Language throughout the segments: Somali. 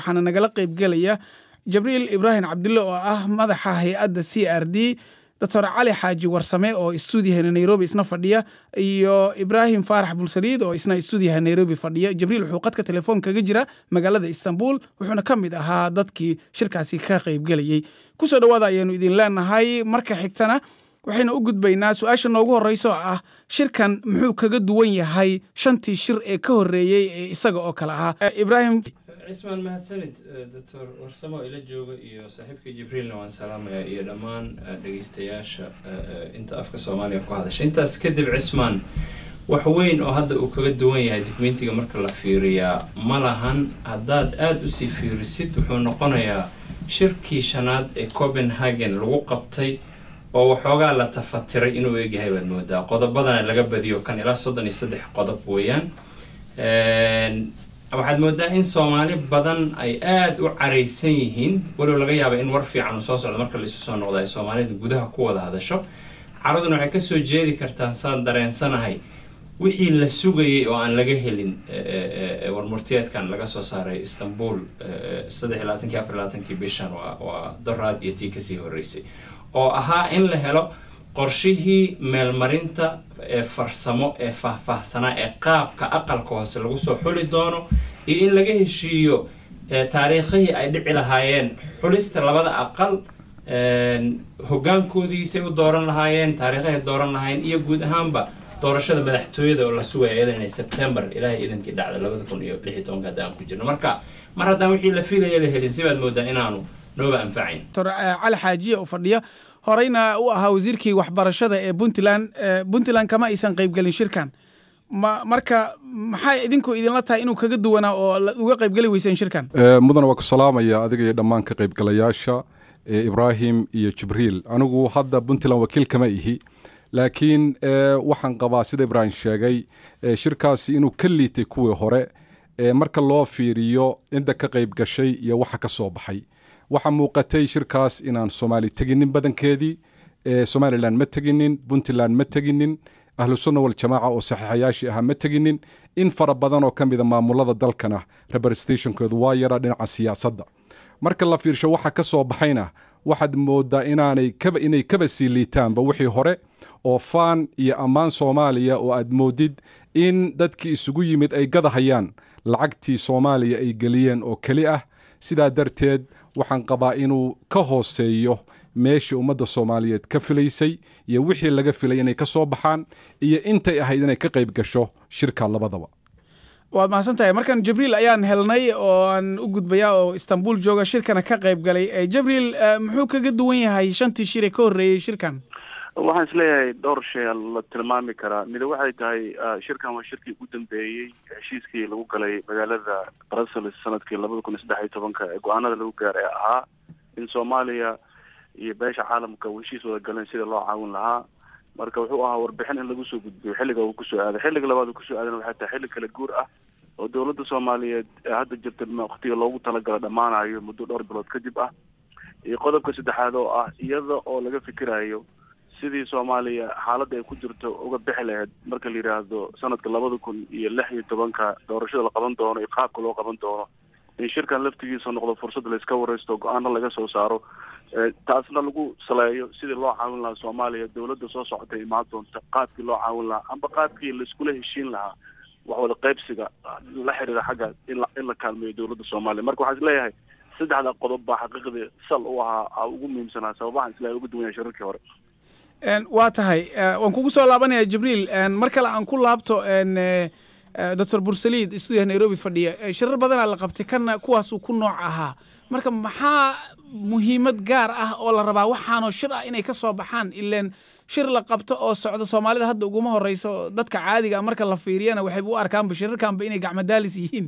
waxaana nagala qaybgelaya jabriil ibraahim cabdulle oo ah madaxa hay-adda c r d doctor cali xaaji warsame oo istuudiyaha nairobi isna fadhiya iyo ibraahim faarax bulsaliid oo isna istuudiyaha nairobi fadhiya jabriil wuxuu qadka telefoon kaga jira magaalada istanbul wuxuuna ka mid ahaa dadkii shirkaasi ka qaybgelayey kusoo dhowaada ayaanu idin leenahay marka xigtana waxaynu u gudbaynaa su-aasha noogu horreysa oo ah shirkan muxuu kaga duwan yahay shantii shir ee ka horreeyey ee isaga oo kale ahaa ibraahim cismaan mahadsanid doctor warsamo ila jooga iyo saaxiibka jibriilna waan salaamayaa iyo dhammaan dhegeystayaasha inta afka soomaaliya ku hadasha intaas kadib cismaan wax weyn oo hadda uu kaga duwan yahay dokumentiga marka la fiiriyaa ma lahan haddaad aada usii fiirisid wuxuu noqonayaa shirkii shanaad ee copenhagen lagu qabtay oo waxoogaa la tafatiray inuu eegyahay baad moodaa qodobadana laga badiyo kan ilaa soddon iyo saddex qodob weeyaan waxaad moodaa in soomaali badan ay aada u caraysan yihiin walow laga yaaba in war fiican uu soo socdo marka laisu soo noqdo ay soomaalida gudaha ku wada hadasho caraduna waxay kasoo jeedi kartaa saan dareensanahay wixii la sugayay oo aan laga helin warmurtiyeedkan laga soo saaray istanbul saddex iyo labaatankii afar iyo labaatankii bishan waa doraad iyo tii kasii horreysay oo ahaa in la helo qorshihii meelmarinta ee farsamo ee faahfaahsanaa ee qaabka aqalka hoose lagu soo xuli doono iyo in laga heshiiyo taariikhihii ay dhici lahaayeen xulista labada aqal hogaankoodiisay u dooran lahaayeen taariikhahay dooran lahaayeen iyo guud ahaanba doorashada madaxtooyada oo la sugaya iyadan inay sebtembar ilaahay idankii dhacda labada kun iyo lix iyo tobanka hadda aan ku jirno marka mar haddaan wixii la filaya la helin sibaad moodaa inaanu nooba anfacayn doctor cali xaajiye oo fadhiya horeyna u ahaa wasiirkii waxbarashada ee puntland puntland kama aysan qaybgelin shirkan ma marka maxay idinku idinla tahay inuu kaga duwanaa oo uga qaybgeli weyseen shirkan mudana waa ku salaamaya adiga iyo dhammaan ka qaybgalayaasha ibraahim iyo jibriil anigu hadda puntland wakiil kama ihi laakiin waxaan qabaa sida ibraahim sheegay shirkaasi inuu ka liitay kuwii hore marka loo fiiriyo cidda ka qayb gashay iyo waxa ka soo baxay waxaa muuqatay shirkaas inaan soomaali teginin badankeedii somalilan ma teginin puntland ma teginin ahlusunna waljamaaca oo saxiixayaashii ahaa ma teginin in fara badan oo ka mida maamulada dalkana representationkoodu waa yara dhinaca siyaasadda marka la fiirsho waxa ka soo baxayna waxaad moodaa inaanay kaba inay kaba sii liitaanba wixii hore oo faan iyo ammaan soomaaliya oo aad moodid in dadkii isugu yimid ay gadahayaan lacagtii soomaaliya ay geliyeen oo keli ah sidaa darteed waxaan qabaa inuu ka hooseeyo meeshii ummadda soomaaliyeed ka filaysay iyo wixii laga filay inay ka soo baxaan iyo intay ahayd inay ka qayb gasho shirka labadaba waad mahadsan tahay markan jibriil ayaan helnay oo aan u gudbayaa oo istanbul jooga shirkana ka qayb galay jibriil muxuu kaga duwan yahay shantii shir ee ka horreeyey shirkan waxaan isleeyahay dhowr shay la tilmaami karaa mida waxay tahay shirkan waa shirkii ugu dambeeyey heshiiskii lagu galay magaalada brussels sanadkii labada kun iyo saddex iyo tobanka ee go-aanada lagu gaaray ahaa in soomaaliya iyo beesha caalamka uu heshiis wada galeen sida loo caawin lahaa marka wuxuu ahaa warbixin in lagu soo gudbiyo xilliga uu kusoo aaday xilliga labaad uu kusoo aadana waxay tahay xilli kala guur ah oo dowladda soomaaliyeed ee hadda jirta waktiga loogu talagala dhammaanayo muddo dhowr bilood kadib ah iyo qodobka saddexaad oo ah iyada oo laga fikirayo sidii soomaaliya xaaladda ay ku jirto uga bixi lahayd marka la yidhaahdo sanadka labada kun iyo lix iyo tobanka doorashada la qaban doono iyo qaabka loo qaban doono in shirkan laftigiisa noqdo fursad layska wareysto go-aano laga soo saaro taasna lagu saleeyo sidii loo caawin lahaa soomaaliya dowladda soo socota imaan doonta qaabkii loo caawin lahaa amba qaabkii laiskula heshiin lahaa waxwada qaybsiga la xiriira xagga in in la kaalmeeyo dowladda soomaaliya marka waxaan isleeyahay saddexda qodob baa xaqiiqdii sal u ahaa ugu muhiimsanaa sababahan isleeyahay uga duwan yahay shirarkii hore waa tahay waan kugu soo laabanaya jibriil mar kale aan ku laabto doctor bursaliid stuudiyaha nairobi fadhiya shirar badanaa la qabtay kana kuwaasuu ku nooc ahaa marka maxaa muhiimad gaar ah oo la rabaa waxaanoo shir ah inay ka soo baxaan ileen shir la qabto oo socdo soomaalida hadda uguma horeyso dadka caadiga a marka la fiiriyana waxayba u arkaanba shirarkanba inay gacmadaalis yihiin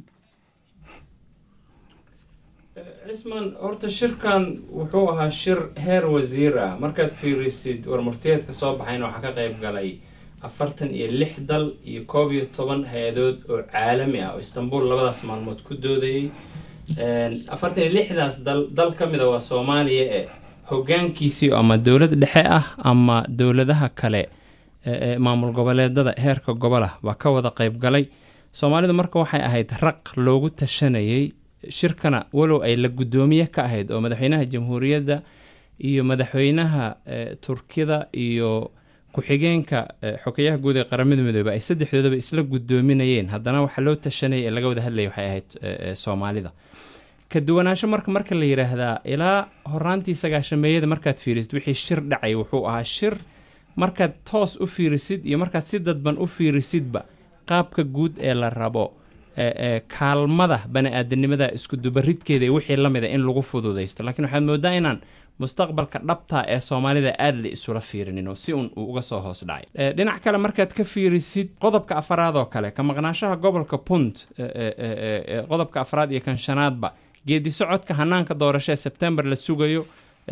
cisman horta shirkan wuxuu ahaa shir heer wasiir ah markaad fiirisid warmurtiyeedka soo baxayna waxaa ka qayb galay afartan iyo lix dal iyo koob iyo toban hay-adood oo caalami ah oo istanbul labadaas maalmood ku doodayay afartan iyo lixdaas dal dal ka mida waa soomaaliya ee hogaankiisii ama dowlad dhexe ah ama dowladaha kale ee maamul goboleedada heerka gobolah baa ka wada qayb galay soomaalidu marka waxay ahayd raq loogu tashanayay shirkana walow ay la guddoomiye ka ahayd oo madaxweynaha jamhuuriyadda iyo madaxweynaha turkida iyo ku-xigeenka xogeyaha guud ee qaramada midoobe ay saddexdoodaba isla guddoominayeen haddana waxaa loo tashanaya ee laga wada hadlaya waxay ahayd soomaalida ka duwanaansho marka marka la yidhaahdaa ilaa horaantii sagaashameeyada markaad fiirisid wixii shir dhacay wuxuu ahaa shir markaad toos u fiirisid iyo markaad si dadban u fiirisidba qaabka guud ee la rabo kaalmada bani-aadanimada iskudubaridkeeda iyo wixii lamida in lagu fududaysto laakiin waxaad moodaa inaan mustaqbalka dhabta ee soomaalida aada la isula fiirinin oo si un uu uga soo hoos dhacay dhinac kale markaad ka fiirisid qodobka afaraad oo kale ka maqnaashaha gobolka punt qodobka afraad iyo kan shanaadba geedi socodka hanaanka doorasho ee sebtembar la sugayo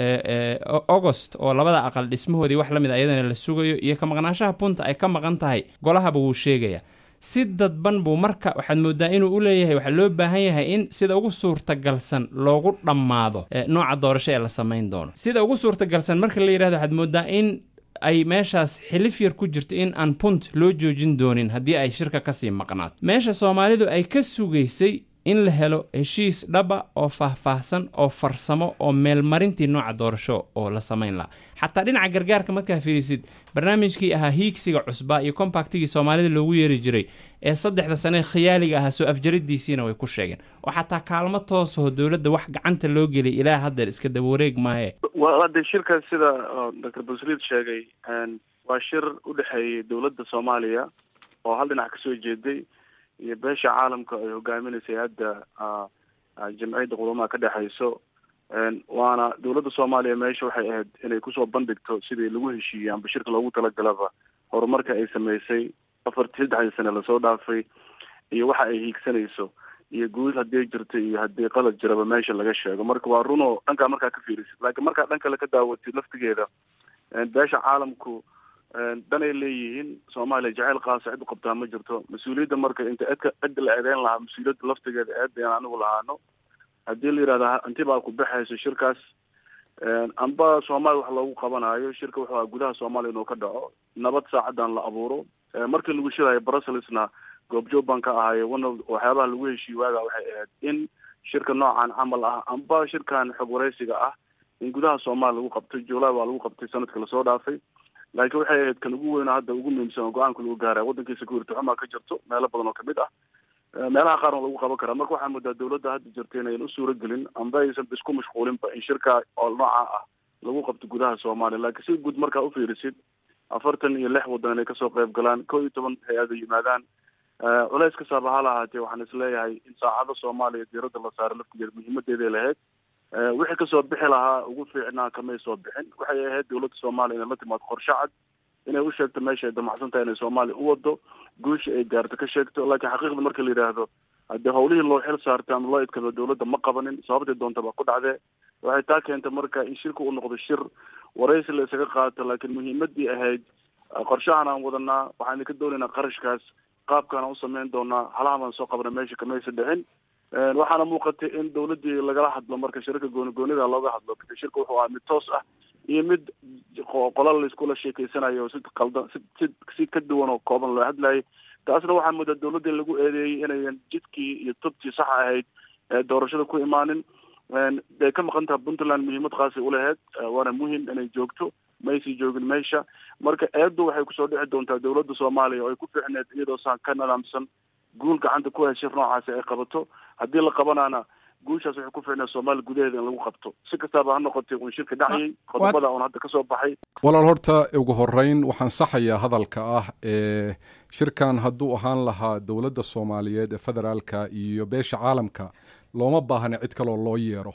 agost oo labada aqal dhismahoodii wax lamid a iyadana la sugayo iyo ka maqnaashaha punta ay ka maqan tahay golahaba wuu sheegaya si dadban buu marka waxaad moodaa inuu u leeyahay waxaa loo baahan yahay in sida ugu suurtagalsan loogu dhammaado nooca doorasho ee la samayn doono sida ugu suurtagalsan marka la yidhahdo waxaad moodaa in ay meeshaas xilif yar ku jirto in aan punt loo joojin doonin haddii ay shirka kasii maqnaato meesha soomaalidu ay ka sugaysay in la helo heshiis dhaba oo faahfaahsan oo farsamo oo meelmarintii nooca doorasho oo la samayn lahaa xataa dhinaca gargaarka markaa fiirisid barnaamijkii ahaa hiigsiga cusbaa iyo kompaktigii soomaalida loogu yeeri jiray ee saddexda sane khiyaaliga ahaa soo afjaridiisiina way ku sheegeen oo xataa kaalmo toosaho dowladda wax gacanta loo gelay ilaa haddeer iska daba wareeg maahe de shirkaas sida doctor basliid sheegay waa shir u dhexeeyay dowladda soomaaliya oo hal dhinac kasoo jeeday iyo beesha caalamka ay hogaaminaysay hadda jamciyadda qudamaha ka dhexayso waana dowladda soomaaliya meesha waxay ahayd inay kusoo bandhigto sidii lagu heshiiyey amba shirka loogu talagalaba horumarka ay sameysay afartii saddexdii sane lasoo dhaafay iyo waxa ay hiigsanayso iyo guud haddii jirta iyo haddii qalad jiraba meesha laga sheego marka waa runoo dhankaa markaa ka fiirisid laakiin markaa dhan kale ka daawatid laftigeeda beesha caalamku danay leeyihiin soomaaliya jaceyl qaasa cid u qabtaa ma jirto mas-uuliyadda marka inta edka cidda la eedeyn lahaa mas-uuliyadda laftigeeda eedda aan anigu lahaano haddii la yidhahda hanti baa ku baxayso shirkaas amba soomaaliya wax loogu qabanayo shirka wuxuu aha gudaha soomaaliya inuu ka dhaco nabad saacadan la abuuro markii lagu shirayo brusselsna goobjoog baan ka ahayo one of waxyaabaha lagu heshiiye waaga waxay ahayd in shirka noocan camal ah amba shirkan xog waraysiga ah in gudaha soomaaliya lagu qabtay july baa lagu qabtay sanadka lasoo dhaafay laakiin waxay ahayd kan ugu weyno hadda ugu muhiimsan oo go-aanka lagu gaaraya waddankii security xumaa ka jirto meelo badan oo kamid ah meelaha qaarna lagu qaban karaa marka waxaa moodaa dowladda hadda jirta inayan u suura gelin amba aysan isku mashquulinba in shirka oo nooca ah lagu qabto gudaha soomaaliya laakiin si guud markaa ufiirisid afartan iyo lix waddan inay kasoo qayb galaan kow iyo toban hay-ada yimaadaan culeys kasaaba ha lahaatee waxaan isleeyahay in saacado soomaaliya diiradda la saaro laftigeeda muhiimadeeday lahayd wixii kasoo bixi lahaa ugu fiicnaa kamay soo bixin waxay ahayd dowladda soomaaliya inay la timaado qorshe cad inay u sheegto meesha ay damacsan tahay inay soomaaliya u wado guusha ay gaarto ka sheegto laakiin xaqiiqda marka la yidhaahdo haddii hawlihii loo xil saartay ama loo idkado dowladda ma qabanin sababtay doonta baa ku dhacdee waxay taa keentay marka in shirka uu noqdo shir waraysi la isaga qaato laakiin muhiimadii ahayd qorshahan aan wadanaa waxaan ka doonaynaa qarashkaas qaabkaan u samayn doonaa halaha baan soo qabna meesha kamaysa dhicin waxaana muuqatay in dowladdii lagala hadlo marka shirarka gooni goonida looga hadlo shirka wuxuu ahaa mid toos ah iyo mid qolal laiskula sheekeysanayo si qaldan si si si ka duwan oo kooban loo hadlayay taasna waxaa moodaa dowladda in lagu eedeeyey inayan jidkii iyo tubtii sax ahayd ee doorashada ku imaanin bay ka maqan tahay puntland muhiimad qaasi uleheyd waana muhim inay joogto maysii joogin meesha marka eeddu waxay kusoo dhici doontaa dowladda soomaaliya oo ay ku fiicneed iyadoo saan ka nidaamsan guul gacanta ku hay shir noocaasi ay qabato haddii la qabanaana guushaas waxay ku fiicneed soomaaliya gudaheeda in lagu qabto si kastaaba ha noqotay uun shirka dhacayay qodobada uun hadda kasoo baxay walaal horta ugu horeyn waxaan saxayaa hadalka ah ee shirkan hadduu ahaan lahaa dowladda soomaaliyeed ee federaalka iyo beesha caalamka looma baahna cid kaloo loo yeero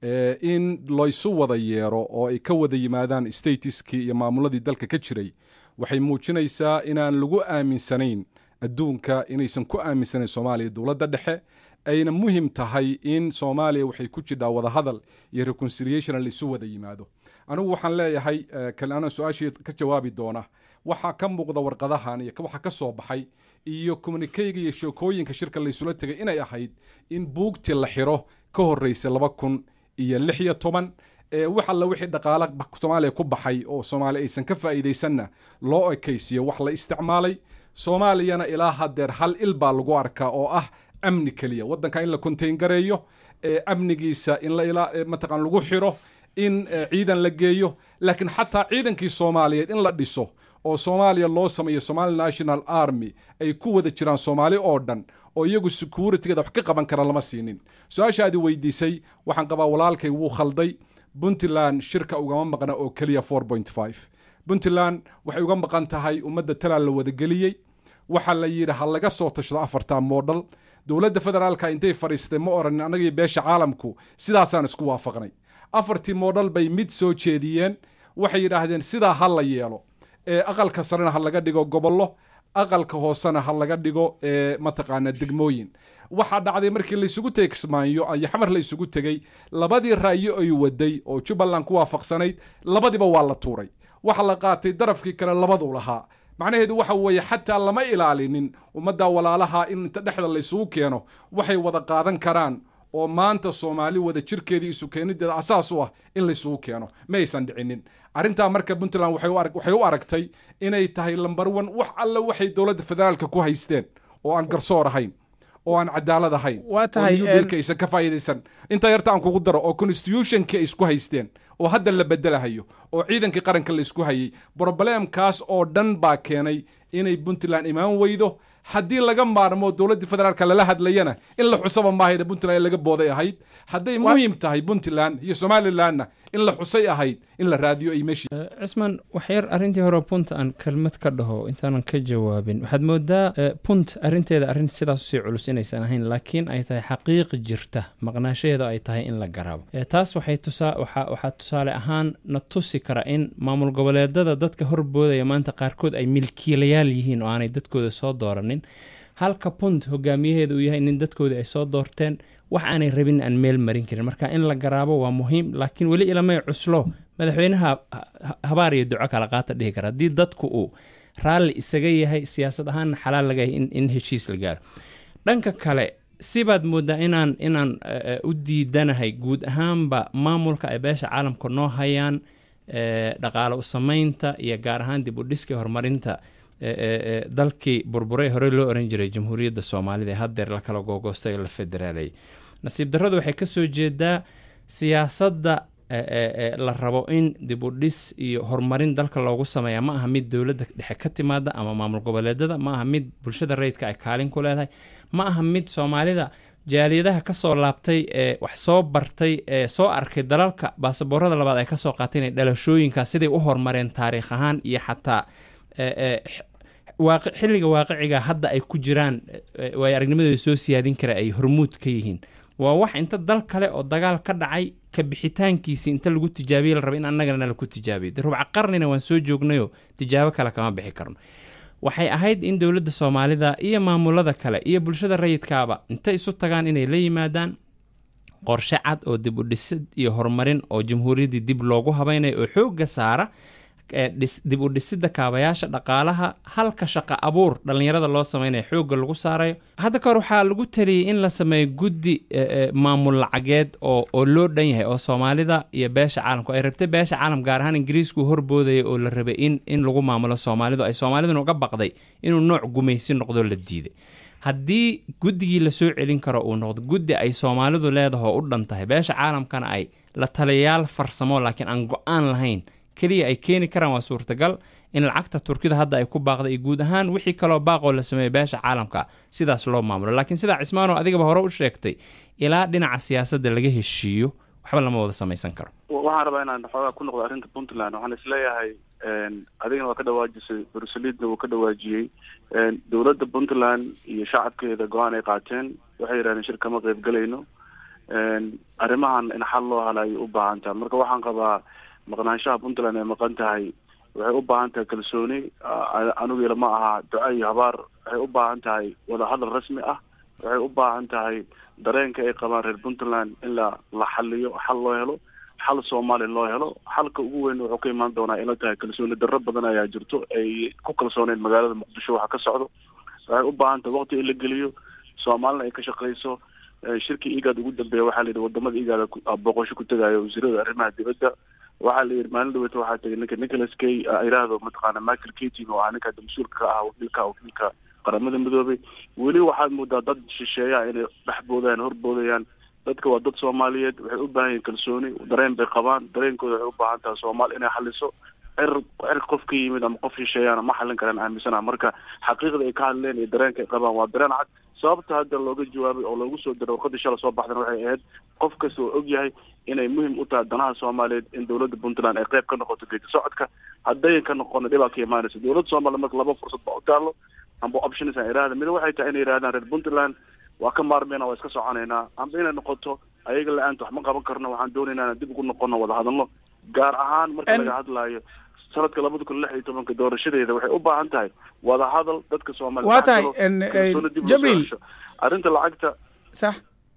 in laysu wada yeero oo ay ka wada yimaadaan statiskii iyo maamuladii dalka ka jiray waxay muujinaysaa inaan lagu aaminsanayn adduunka inaysan ku aaminsanayn soomaaliya dowladda dhexe ayna muhim tahay in soomaaliya waxay ku jidhaa wadahadal iyo reconciliation laisu wada yimaado anigu waxaan leeyahay kalana su-aashii ka jawaabi doona waxaa ka muuqda warqadahan iyo waxa ka soo baxay iyo communikeyga iyo sheekooyinka shirka laysula tegay inay ahayd in buugtii la xiro ka horreysay laba kun iyo lix iyo toban wax alla wixii dhaqaala soomaaliya ku baxay oo soomaaliya aysan ka faa'iidaysanna loo ekaysiyo wax la isticmaalay soomaaliyana ilaa haddeer hal il baa lagu arkaa oo ah amni keliya waddanka in la contain gareeyo amnigiisa in la mataqaan lagu xiro in ciidan la geeyo laakiin xataa ciidankii soomaaliyeed in la dhiso oo soomaaliya loo sameeyo somali national army ay ku wada jiraan soomaali oo dhan oo iyagu securitygeeda wax ka qaban kara lama siinin su-aashaadi weydiisay waxaan qabaa walaalkay wuu khalday puntland shirka ugama maqna oo keliya puntland waxay uga maqan tahay ummadda talaan la wadageliyey waxaa la yidhi ha laga soo tashado afartan moodhal dowladda federaalka intay fadhiistay ma oranin annagii beesha caalamku sidaasaan isku waafaqnay afartii moodhal bay mid soo jeediyeen waxay yidhaahdeen sidaa ha la yeelo ee aqalka sarena ha laga dhigo gobollo aqalka hoosena ha laga dhigo mataqaana degmooyin waxaa dhacday markii laysugu tegey kismaayo iyo xamar la isugu tegey labadii ra'yo ay waday oo jubbaland ku waafaqsanayd labadiba waa la tuuray waxa la qaatay darafkii kale labaduu lahaa macnaheedu waxa weeye xataa lama ilaalinin ummadda walaalaha in inta dhexda laysugu keeno waxay wada qaadan karaan oo maanta soomaali wada jirkeedii isu keenideeda asaas u ah in laysugu keeno ma aysan dhicinin arrintaa marka puntland waxay u aragtay inay tahay lambar one wax alle waxay dowladda federaalka ku haysteen oo aan garsoor ahayn oo aan cadaalad ahayn waa tahay dilka aysan ka faa'iidaysan intaa yarta aan kugu daro oo constitutionkii ay isku haysteen oo hadda la bedelahayo oo ciidankii qaranka la isku hayay broblemkaas oo dhan baa keenay inay puntland imaan weydo haddii laga maarmo dowladda federaalka lala hadlayana in la xusaba maahayna puntland in laga booday ahayd hadday muhiim tahay puntland iyo somalilandna in la xusay ahayd in la raadiyo ay meeshii cismaan waxyar arrintii hore punt aan kelmad ka dhaho intaanan ka jawaabin waxaad moodaa punt arrinteeda arrin sidaas usii culus inaysan ahayn laakiin ay tahay xaqiiqi jirta maqnaashaheeda ay tahay in la garaabo taas waxay tusaa waxaa tusaale ahaan na tusi kara in maamul goboleedada dadka horboodaya maanta qaarkood ay milkiilayaal yihiin oo aanay dadkooda soo dooranin halka punt hogaamiyaheeda uu yahay nin dadkooda ay soo doorteen wax aanay rabin aan meel marin karin marka in la garaabo waa muhiim laakiin weli ilamay cuslo madaxweynaha habaar iyo duco kala qaata dhihi kara haddii dadku uu raalli isaga yahay siyaasad ahaanna xalaal laga yahay in heshiis la gaaro dhanka kale sibaad moodaa inaan inaan u diidanahay guud ahaanba maamulka ay beesha caalamka noo hayaan dhaqaale u samaynta iyo gaar ahaan dib u dhiska horumarinta dalkii burburay horey loo oran jiray jamhuuriyadda soomaalida ee haddeer la kala googoostay oo la federaalay nasiib darradu waxay ka soo jeedaa siyaasadda la rabo in dib u dhis iyo horumarin dalka loogu sameeya ma aha mid dowladda dhexe ka timaada ama maamul goboleedada ma aha mid bulshada rayidka ay kaalin ku leedahay ma aha mid soomaalida jaaliyadaha kasoo laabtay ee wax soo bartay ee soo arkay dalalka baasaboorada labaad ay kasoo qaateen ee dhalashooyinkaas siday u horumareen taariikh ahaan iyo xataa xilliga waaqiciga hadda ay ku jiraan waay aragnimadooda soo siyaadin kara ay hormuud ka yihiin waa wax inta dal kale oo dagaal ka dhacay ka bixitaankiisi inta lagu tijaabiye la raba in annagana laku tijaabiyo de rubca qarnina waan soo joognayo tijaabo kale kama bixi karno waxay ahayd in dowladda soomaalida iyo maamulada kale iyo bulshada rayidkaaba intay isu tagaan inay la yimaadaan qorshe cad oo dib u dhisid iyo horumarin oo jamhuuriyaddii dib loogu habaynayo oo xoogga saara dib u dhisidda kaabayaasha dhaqaalaha halka shaqa abuur dhallinyarada loo sameynaya xoogga lagu saarayo hadda kahor waxaa lagu taliyey in la sameeyo guddi maamul lacageed oo oo loo dhan yahay oo soomaalida iyo beesha caalamku ay rabtay beesha caalam gaar ahaan ingiriisku horboodaya oo la rabay in in lagu maamulo soomaalidu ay soomaaliduna uga baqday inuu nooc gumaysi noqdo la diiday haddii guddigii lasoo celin karo uu noqdo guddi ay soomaalidu leedaho u dhan tahay beesha caalamkana ay la taliyayaal farsamo laakiin aan go-aan lahayn keliya ay keeni karaan waa suurtagal in lacagta turkida hadda ay ku baaqday iyo guud ahaan wixii kaloo baaqoo la sameeyo beesha caalamka sidaas loo maamulo laakiin sidaa cismaano adigaba hore u sheegtay ilaa dhinaca siyaasadda laga heshiiyo waxba lama wada samaysan karo waxaan rabaa inaan xoogaa ku noqdo arrinta puntland waxaan isleeyahay adigana waa ka dhawaajisay bruselidna wuu ka dhawaajiyey dowladda puntland iyo shacabkeeda go-aan ay qaateen waxay yidhahdeen shir kama qayb gelayno arrimahan in xal loo halaayay u baahan taha marka waxaan qabaa maqnaanshaha puntland ay maqan tahay waxay u baahan tahay kalsooni anigu ma aha duca iyo habaar waxay u baahan tahay wadahadal rasmi ah waxay u baahan tahay dareenka ay qabaan reer puntland in la la xaliyo xal loo helo xal soomaali loo helo xalka ugu weyn wuxuu ka imaan doonaa ila tahay kalsooni darro badan ayaa jirto ay ku kalsooneen magaalada muqdisho waxa ka socdo waxay u baahan tahay waqti in la geliyo soomaalina ay ka shaqeyso shirkii igaad ugu dambeeya waxaa la yidhi wadamada igaada booqosho ku tegaayo wasiirada arrimaha dibadda waxaa la yidhi maalin dhaweyta waxaa tegay ninka nicholas kay iraahdo mataqaana michael katin oo ah ninka mas-uulka ka ah wakiilka wakiilka qaramada midoobay weli waxaad moodaa dad shisheeyaa inay dhex boodayaan horboodayaan dadka waa dad soomaaliyeed waxay u baahan yihin kalsooni dareen bay qabaan dareenkooda waxay u baahan tahay soomaali inay xaliso cir cir qof ka yimid ama qof shisheeyaana ma xalin karaan aaminsana marka xaqiiqda ay ka hadleen iyo dareenka ay qabaan waa dareen cad sababta hadda looga jawaabay oo loogu soo diray warqadii shala soo baxdana waxay ahayd qof kasta oo og yahay inay muhim u tahay danaha soomaaliyeed in dowladda puntland ay qayb ka noqoto geedi socodka haddayan ka noqona dhibaa ka imaanaysa dowladda soomaliya marka laba fursad baa u taalo amba options aan iraahda mid waxay tahay inay yidhahdaan reer puntland waa ka maarmeyna waa iska soconaynaa amba inay noqoto ayaga la-aanta wax ma qaban karno waxaan doonaynaa inaan dib ugu noqono wada hadalno gaar ahaan marka laga hadlaayo sanadka labada kun lix iyo tobanka doorashadeeda waxay u baahan tahay wada hadal dadka soomaaliya waa tahay jabriil arrinta lacagta sax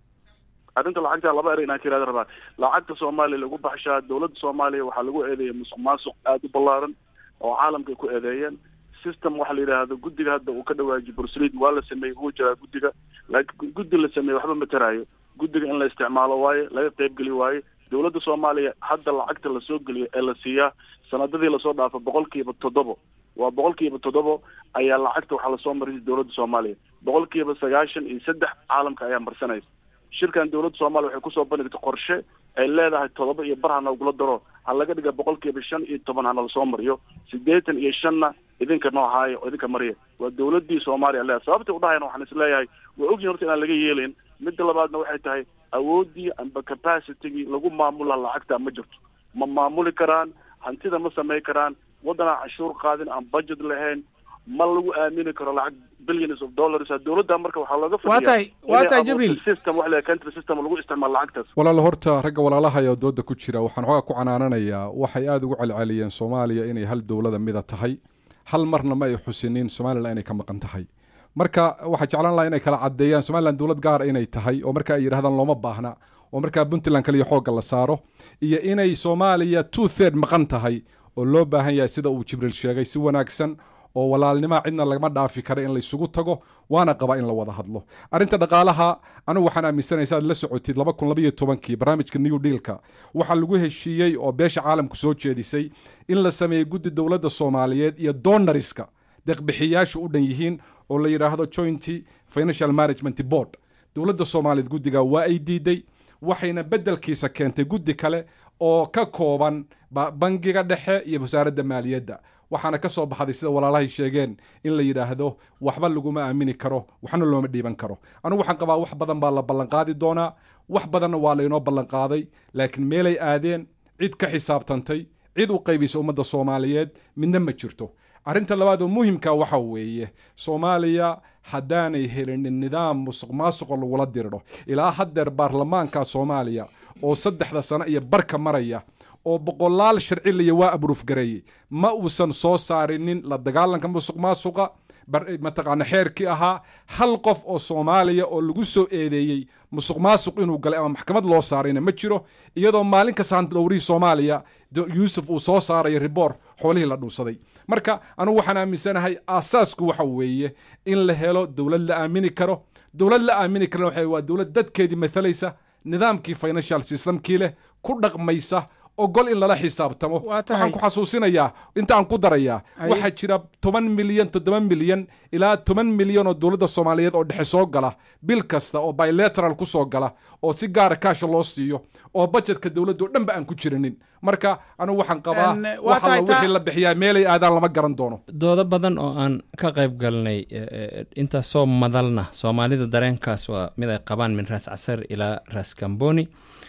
arrinta lacagta laba ere inaan ka irahda rabaa lacagta soomaaliya lagu baxshaa dowladda soomaaliya waxaa lagu eedeeya musuq maasuq aada u ballaaran oo caalamka ay ku eedeeyeen system waxa la yidhaahdo guddiga hadda uu ka dhawaajiyo burslid waa la sameeyey wuu jiraa guddiga laakiin guddi la sameeyey waxba ma taraayo guddiga in la isticmaalo waaye laga qaybgeli waaye dowladda soomaaliya hadda lacagta lasoo geliyo ee la siiyaa sanadadii lasoo dhaafo boqol kiiba toddobo waa boqol kiiba toddobo ayaa lacagta waxaa lasoo marisay dowladda soomaaliya boqol kiiba sagaashan iyo saddex caalamka ayaa marsanaysa shirkan dowladda soomaaliya waxay kusoo bandhigtay qorshe ay leedahay toddoba iyo bar hana ugula daro ha laga dhiga boqol kiiba shan iyo toban hana lasoo mariyo siddeetan iyo shanna idinka noo haayo oo idinka mariya waa dowladdii soomaaliya leedahay sababtay udhahayna waxaan is leeyahay waa ogyihin horta inaan laga yeelayn midda labaadna waxay tahay awooddii amba capacitygii lagu maamula lacagta ma jirto ma maamuli karaan hantida ma samay karaan waddanaan cashuur qaadin aan budget lahayn ma lagu aamini karo lacag billions of dollars dowladda marka waxaa looga waa tahay waa tahay jibriil system wax leeyahay country system lagu isticmaalo lacagtaas walaal horta ragga walaalaha ee dooda ku jira waxaan xoogaa ku canaananayaa waxay aada ugu celceliyeen soomaaliya inay hal dowlada mida tahay hal marna ma ay xusinin somalilan inay ka maqan tahay marka waxaa jeclaan laha inay kala caddeeyaan somalilan dowlad gaara inay tahay oo marka ay yidhahdaan looma baahna oo markaa puntland kaliya xoogga la saaro iyo inay soomaaliya two third maqan tahay oo loo baahan yahay sida uu jibriil sheegay si wanaagsan oo walaalnimaa cidna lagama dhaafi kara in laysugu tago waana qabaa in la wada hadlo arrinta dhaqaalaha anigu waxaan aaminsanaya saad la socotid laba kun labaiyo tobankii barnaamijka new dealka waxaa lagu heshiiyey oo beesha caalamku soo jeedisay in la sameeyey guddi dowladda soomaaliyeed iyo donariska deeqbixiyaashu u dhan yihiin oo la yidhaahdo jointy financial management board dowladda soomaaliyeed guddiga waa ay diiday waxayna beddelkiisa keentay guddi kale oo ka kooban bangiga dhexe iyo wasaaradda maaliyadda waxaana ka soo baxday sida walaalahay sheegeen in la yidhaahdo waxba laguma aamini karo waxna looma dhiiban karo anigu waxaan qabaa wax badan baa la ballanqaadi doonaa wax badanna waa laynoo ballanqaaday laakiin meelay aadeen cid ka xisaabtantay cid u qaybisa ummadda soomaaliyeed midna ma jirto arrinta labaad oo muhimka waxa weeye soomaaliya haddaanay helinin nidaam musuq maasuqo lagula dirdho ilaa haddeer baarlamaanka soomaaliya oo saddexda sano iyo barka maraya oo boqolaal sharciliya waa abruufgareeyey ma uusan soo saarinin la dagaalanka musuq maasuqa mataqaana xeerkii ahaa hal qof oo soomaaliya oo lagu soo eedeeyey musuq maasuq inuu galay ama maxkamad loo saarayna ma jiro iyadoo maalin kasta handlowrihii soomaaliya yuusuf uu soo saarayo riboor xoolihii la dhuusaday marka anugu waxaan aaminsanahay aasaasku waxa weeye in la helo dowlad la aamini karo dowlad la aamini karana waxa waa dowlad dadkeedii mathalaysa nidaamkii financial systemkii leh ku dhaqmaysa ogol in lala xisaabtamo waxaan ku xasuusinayaa intaan ku darayaa waxaa jira toban milyan toddoba milyan ilaa toban milyan oo dowladda soomaaliyeed oo dhexe soo gala bil kasta oo bilateral ku soo gala oo si gaara kaasha loo siiyo oo bajetka dowladda oo dhanba aan ku jirinin marka anigu waxaan qabaa waxalla wixii la bixiyaa meelay aadaan lama garan doono doodo badan oo aan ka qayb galnay intaas soo madalna soomaalida dareenkaas waa mid ay qabaan min raas casar ilaa raas kamboni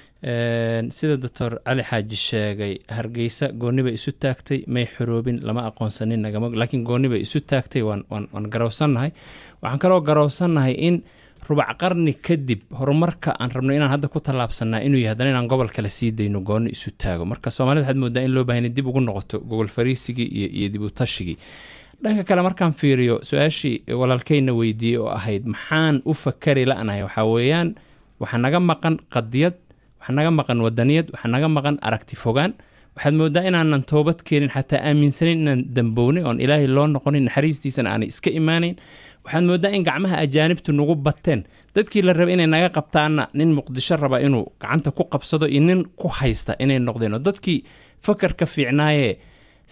sida doctor cali xaaji sheegay hargeysa gooni bay isu taagtay may xoroobin lama aqoonsanin nagama laakiin gooni bay isu taagtay waan waan waan garowsannahay waxaan kaloo garowsannahay in rubac qarni kadib horumarka aan rabno inaan hadda ku tallaabsanaa inuu yahay haddana inaan gobol kale sii dayno gooni isu taago marka soomaalida waxaad moodaa in loo bahan dib ugu noqoto gogol fariisigii iyo iyo dib u tashigii dhanka kale markaan fiiriyo su-aashii walaalkeyna weydiiyey oo ahayd maxaan u fakari la-nahay waxaa weeyaan waxaa naga maqan qadiyad waxaa naga maqan wadaniyad waxaa naga maqan aragti fogaan waxaad moodaa inaanan toobad keenin xataa aaminsanin inaan dambownay oon ilaahay loo noqonin naxariistiisana aanay iska imaanayn waxaad moodaa in gacmaha ajaanibtu nagu bateen dadkii la raba inay naga qabtaanna nin muqdisho raba inuu gacanta ku qabsado iyo nin ku haysta inay noqdeen oo dadkii fakarka fiicnaayee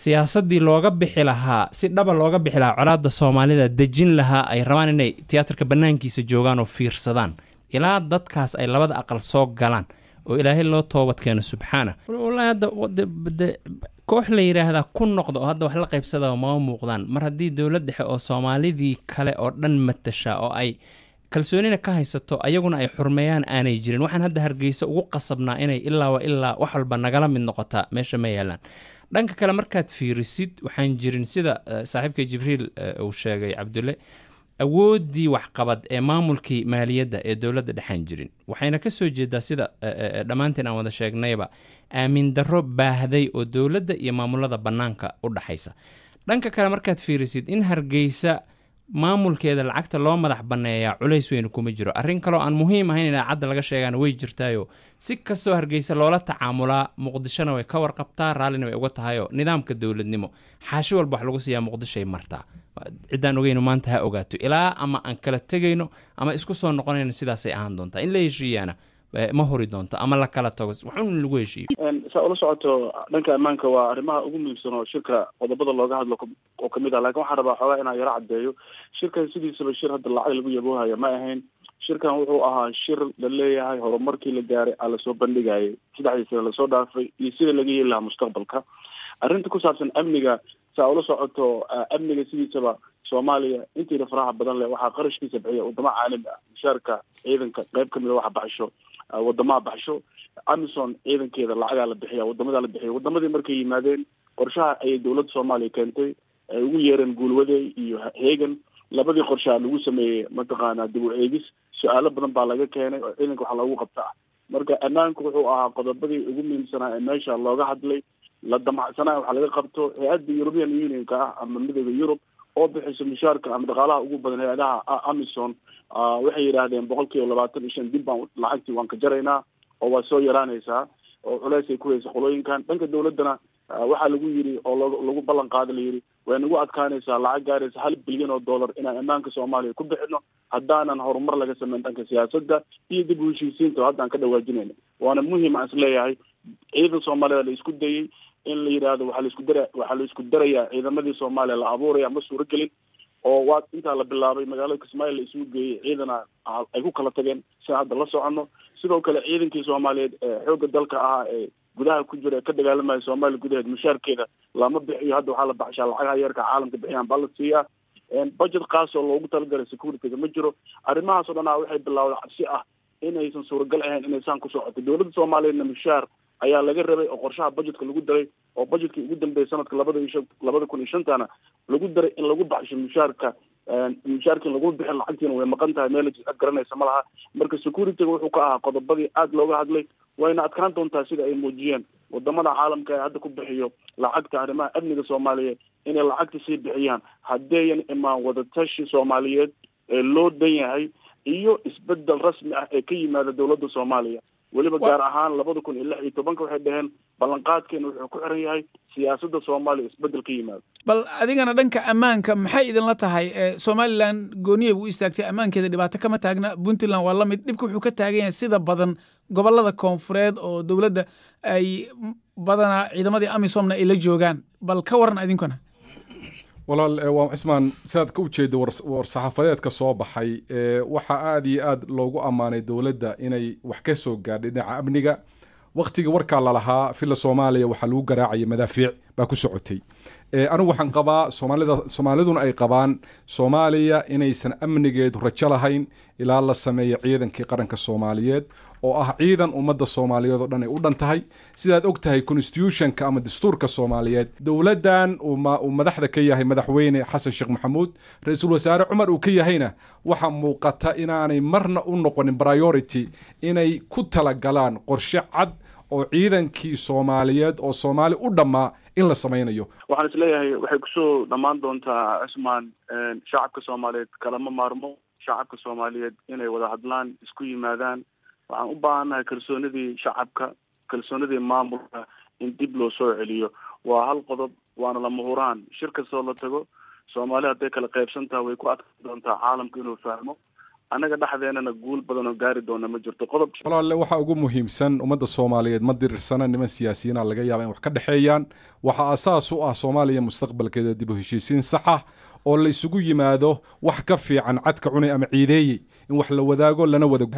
siyaasaddii looga bixi lahaa si dhaba looga bixi lahaa colaadda soomaalida dejin lahaa ay rabaan inay tiyaatarka bannaankiisa joogaan oo fiirsadaan ilaa dadkaas ay labada aqal soo galaan oo ilaahay loo toobad keeno subxaana wallaahi hadda de koox la yidhaahdaa ku noqda oo hadda wax la qaybsada mama muuqdaan mar haddii dowlad dhexe oo soomaalidii kale oo dhan matasha oo ay kalsoonina ka haysato ayaguna ay xurmeeyaan aanay jirin waxaan hadda hargeysa ugu qasabnaa inay ilaaba ilaa wax walba nagala mid noqotaa meesha ma yaalaan dhanka kale markaad fiirisid waxaan jirin sida saaxiibka jibriil uu sheegay cabdulle awooddii waxqabad ee maamulkii maaliyadda ee dowladda dhexaan jirin waxayna ka soo jeedaa sida dhammaanteen aan wada sheegnayba aamin darro baahday oo dowladda iyo maamulada bannaanka u dhaxaysa dhanka kale markaad fiirisid in hargeysa maamulkeeda lacagta loo madax banneeyaa culays weyn kuma jiro arrin kaloo aan muhiim ahayn in idaacadda laga sheegaana way jirtaayo si kastoo hargeysa loola tacaamulaa muqdishona way ka warqabtaa raallina way uga tahayoo nidaamka dowladnimo xaashi walba wax lagu siiyaa muqdishoay martaa ciddaan ogeyno maanta ha ogaato ilaa ama aan kala tegayno ama isku soo noqonayno sidaasay ahaan doontaa in la heshiiyaana ma hori doonto ama la kala tago waxun lagu heshiiyo saa ula socoto dhanka ammaanka waa arrimaha ugu muhiimsan oo shirka qodobada looga hadlo oo kamid ah lakin waxaan rabaa xoogaa inaan yaro caddeeyo shirkan sidiisaba shir hadda lacag lagu yaboohaya ma ahayn shirkan wuxuu ahaa shir la leeyahay horumarkii la gaaray aa lasoo bandhigayay saddexdii sane lasoo dhaafay iyo sida laga yeeli lahaa mustaqbalka arrinta ku saabsan amniga saa ula socoto amniga sidiisaba soomaaliya intiina faraha badan leh waxaa qarashkiisa bixiya wadamo caalami ah mushaarka ciidanka qayb kamida waxa baxsho wadamaha baxsho amison ciidankeeda lacagaa la bixiya wadamadaa la bixiya wadamadii markay yimaadeen qorshaha ayay dowladda soomaaliya keentay ay ugu yeereen guulwade iyo hegan labadii qorshaha lagu sameeyey mataqaanaa dib u eegis su-aalo badan baa laga keenay oo ciidanka waxa loogu qabta ah marka ammaanku wuxuu ahaa qodobadii ugu muhiimsanaa ee meesha looga hadlay la damacsanaa waxa laga qabto hay-adda european unionka ah ama midooda yurub oo bixiso mushaarka ama dhaqaalaha ugu badan hay-adaha amison waxay yidhaahdeen boqol kiiba labaatan iyo shan dib baan lacagtii waan ka jaraynaa oo waa soo yaraanaysaa oo culeys ay ku haysa qolooyinkan dhanka dowladdana waxaa lagu yiri oo l lagu ballan qaada la yidhi way nagu adkaanaysaa lacag gaaraysa hal bilyan oo dollar inaan ammaanka soomaaliya ku bixino haddaanan horumar laga sameyn dhanka siyaasadda iyo dib u heshiisiinta haddaan ka dhawaajinayna waana muhiim aan isleeyahay ciidan soomaalida la isku dayey in la yidhaahdo waxaa laisku dara waxaa la isku darayaa ciidamadii soomaaliya la abuuraya ma suuragelin oo waa intaa la bilaabay magaalada kismaayo la isugu geeyey ciidana ay ku kala tageen si hadda la socono sidoo kale ciidankii soomaaliyeed ee xoogga dalka ahaa ee gudaha ku jira ee ka dagaalamaya soomaaliya gudaheed mushaarkeeda lama bixiyo hadda waxaa la baxshaa lacagaha yeerka caalamka bixiyaan baa la siiyaa budget kaas oo loogu talagalay securityga ma jiro arrimahaas o dhan a waxay bilaawday cabsi ah inaysan suuragal ahayn inay saan ku socoto dowladda soomaaliyeedna mushaar ayaa laga rabay oo qorshaha budgetka lagu daray oo budgetkii ugu dambeeyay sanadka labada iyo shan labada kun iyo shantana lagu daray in lagu baxsho mushaarka mushaarkin lagu bixin lacagtiina way maqan tahay meel ad garanaysa ma laha marka securityga wuxuu ka ahaa qodobadii aada looga hadlay wayna adkaan doontaa sida ay muujiyeen wadamada caalamka ee hadda ku bixiyo lacagta arrimaha amniga soomaaliyeed inay lacagta sii bixiyaan haddeeyan imaan wadatashi soomaaliyeed ee loo dan yahay iyo isbedel rasmi ah ee ka yimaada dowladda soomaaliya weliba gaar ahaan labada kun iyo lix iyo tobanka waxay dhaheen ballanqaadkeena wuxuu ku xiran yahay siyaasadda soomaaliya isbedel ka yimaado bal adigana dhanka ammaanka maxay idinla tahay somalilan gooniya buu istaagtay ammaankeeda dhibaato kama taagna puntland waa la mid dhibka wuxuu ka taagan yahay sida badan gobolada koonfureed oo dowladda ay badanaa ciidamadii amisomna ay la joogaan bal ka waran idinkuna walaal waa cismaan sidaad ka ujeeda war-saxaafadeedka soo baxay waxaa aada iyo aad loogu ammaanay dowladda inay wax ka soo gaadhay dhinaca amniga waktiga warkaa lalahaa filla soomaaliya waxaa lagu garaacaya madaafiic baa ku socotay anigu waxaan qabaa soomaalida soomaaliduna ay qabaan soomaaliya inaysan amnigeedu rajo lahayn ilaa la sameeyo ciidankii qaranka soomaaliyeed oo ah ciidan ummadda soomaaliyeed oo dhan ay u dhan tahay sidaad og tahay constitutionka ama dastuurka soomaaliyeed dowladdan uu madaxda ka yahay madaxweyne xasan sheekh maxamuud ra-iisul wasaare cumar uu ka yahayna waxaa muuqata inaanay marna u noqonin priority inay ku talagalaan qorshe cad oo ciidankii soomaaliyeed oo soomaali u dhammaa in la samaynayo waxaan isleeyahay waxay kusoo dhammaan doontaa cismaan shacabka soomaaliyeed kalama maarmo shacabka soomaaliyeed inay wada hadlaan isku yimaadaan waxaan u baahannahay kalsoonidii shacabka kalsoonidii maamulka in dib loo soo celiyo waa hal qodob waana lama huraan shir kastoo la tago soomaali hadday kala qaybsan taha way ku adkaan doontaa caalamka inuu fahmo annaga dhexdeenana guul badan oo gaari doona ma jirto qodob walaale waxa ugu muhiimsan ummadda soomaaliyeed ma dirirsana niman siyaasiyiina laga yaaba in wax ka dhexeeyaan waxaa asaas u ah soomaaliya mustaqbalkeeda dib u heshiisiin saxa oo la isugu yimaado wax ka fiican cadka cunay ama ciideeyey in wax la wadaago lana wada